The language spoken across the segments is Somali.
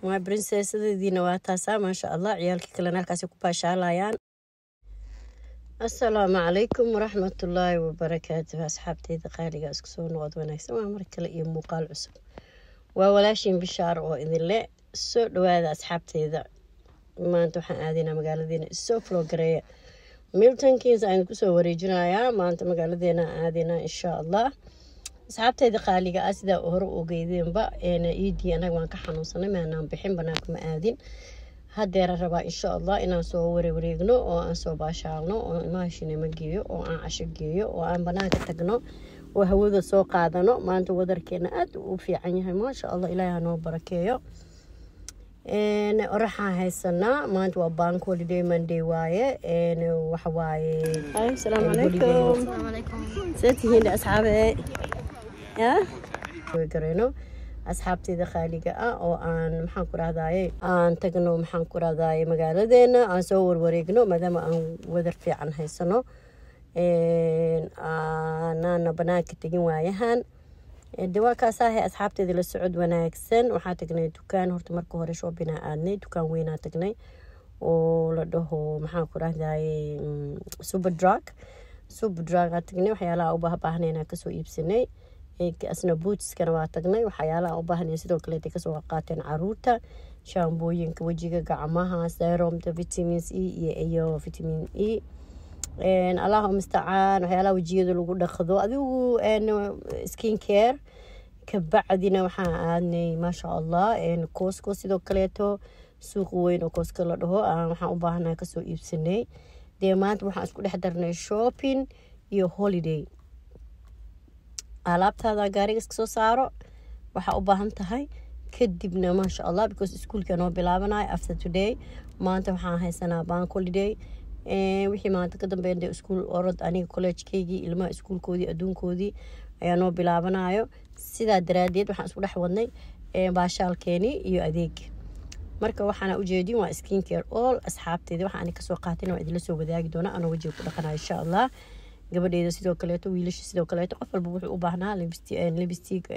my princessadeediina waa taasaa maasha allah ciyaalkii kalena halkaasi ku baashaalayaan assalaamu calaykum waraxmatullaahi wabarakaatuh asxaabteyda qaaliga isku soo noqod wanaagsan waa mar kale iyo muuqaal cusub waa walaashiin bishaar oo idinle soo dhawaada asxaabteyda maanta waxaan aadaynaa magaaladeena isoo floogareeya milton kins aan kusoo wareejinayaa maanta magaaladeena aadaynaa insha allah asxaabteyda qaaliga ah sidaa hore ogeydeenba iidii anaga waan ka xanuunsanay maanaan bixin banaanka ma aadin hadeera rabaa insha allah inaan soo warewareegno oo aan soo baashaalno oo ilmaha shinimo geeyo oo aan casho geeyo oo aan banaanka tagno oo hawada soo qaadano maanta wadarkeena aada u fiican yahay maasha allah ilaahi hanoo barakeeyo oraxaan haysanaa maanta waa bank holiday monday waaye waxawaaye asalaamu calaykum see tihiin asxaabe ya gareyno asxaabteyda qaaliga ah oo aan maxaan ku rahdaye aan tagno maxaan ku rahdaye magaaladeena aan soo warwareegno maadaama aan wadar fiican haysano anaana banaanka tegin waayahan de waa kaasaahay asxaabteeda la socod wanaagsan waxaa tagnay dukaan horta marka hore shoobinaa aadnay dukaan weynaa tagnay oo la dhaho maxaan ku rahdaye super drug super drugaa tagnay waxyaalaha u baahbaahnayna kasoo iibsanay asna bootskana waa tagnay waxyaalaha u baahnay sidoo kaleeta kasoo qaateen caruurta shaambooyinka wejiga gacmaha seromta vitamins e iyo vitamin e allahu mustacaan waxyaalaha wejiyada lagu dhaqdo adigu skin care kabacdina waxaan aadnay maasha allah cosco sidoo kaleeto suuq weyn oo cosco la dhaho waxaan u baahnaa kasoo iibsanay dee maanta waxaan isku dhex darnay shopping iyo holiday alaabtaada gaariga iska soo saaro waxaa u baahan tahay kadibna maasha allah because iskuolka noo bilaabanayo after today maanta waxaan haysanaa bank holiday wixii maanta ka dambeyn dee iskuol orod aniga collegekeygii ilmaha iskuolkoodii adduunkoodii ayaa noo bilaabanayo sidaa daraadeed waxaan isku dhex wadnay baashaalkeeni iyo adeeg marka waxaana ujeedin waa skin care all asxaabteeda waxa ani kasoo qaatin waa idinla soo wadaagi doona anoo wajiga ku dhaqanayo insha allah gabadheeda sidoo kaleeto wiilasha sidoo kaleeto qof walba wuxuu u baahnaa lipstick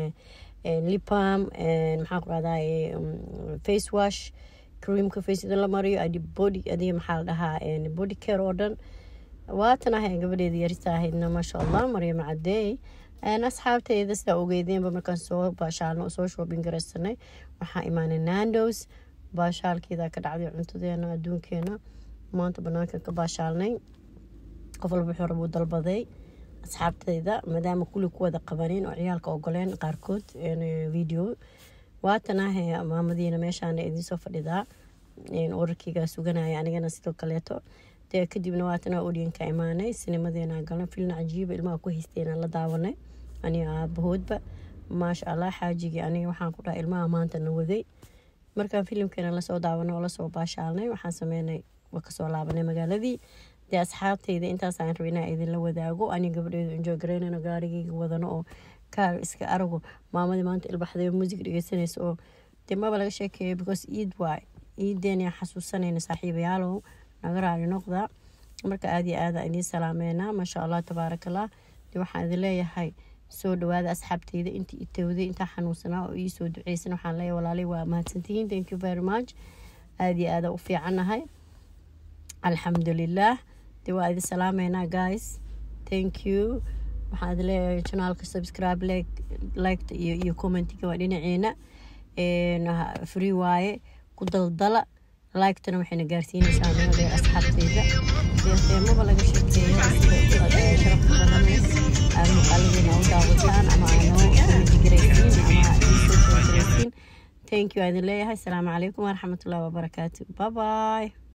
lipam maxaan ku rahdaye face wash creamka faceda la mariyo adi body adiga maxaa la dhahaa body care oo dhan waatan ahay gabadheeda yarista ahaydna maasha allah maryam cadeey asxaabteyda sidaa ogeydeenba markaan soo baashaalno soo shoobin garaysanay waxaa imaanay nandos baashaalkeeda ka dhacday cuntadeena adduunkeena maanta banaanka ka baashaalnay qof walba wuxuu rabuu dalbaday asxaabteyda maadaama kulli ku wada qabaneen oo ciyaalka ogoleen qaarkood video waatanaha maamadiina meeshaana idinsoo fadhidaa wararkeygaa suganaya anigana sidoo kaleeto dee kadibna waatana odyanka imaanay sinimadeena galna filna cajiiba ilmaha ku haysteena la daawanay aniga aabahoodba maasha allah xaajigii aniga waxaan ku dhaha ilmaha maanta na waday markaan filimkeena lasoo daawanay oo lasoo baashaalnay waxaan sameynay waa kasoo laabanay magaaladii dee asxaabteyda intaasaan raba inaa idinla wadaago aniga gabadheedu enjoy garaynano gaarigeyga wadano oo kaar iska arago maamadii maanta ilbaxday muusig dhegeysanaysa oo dee maba laga sheekeeyo because iid waay iideena xasuusanayna saaxiibayaalow naga raali noqda marka aada iyo aada idiin salaameynaa maasha allah tabaarakallah dee waxaan idin leeyahay soo dhawaada asxaabteyda intii itowday intaa xanuunsanaa oo iisoo duceysan waxaan leeyahay walaalay waa mahadsantihiin thank you very much aada iyo aada u fiicannahay alxamdulilah dee waa idin salaameynaa guys thank you waxaan idin leeyahay janaalka subscribe like liketa iyo iyo commentiga waa dhinaceena free waaye ku daldala liketana waxayna gaarsiinaysaa nabadee asxaabteyda deemaba laga sheekeeyo sida sharafta badan aad muuqaaladeena u daawataan ama aanoo commentigaraysiin ama iisoo soo garaysiin thank you aa idin leeyahay asalaamu calaykum waraxmatullahi wabarakaatu bye bye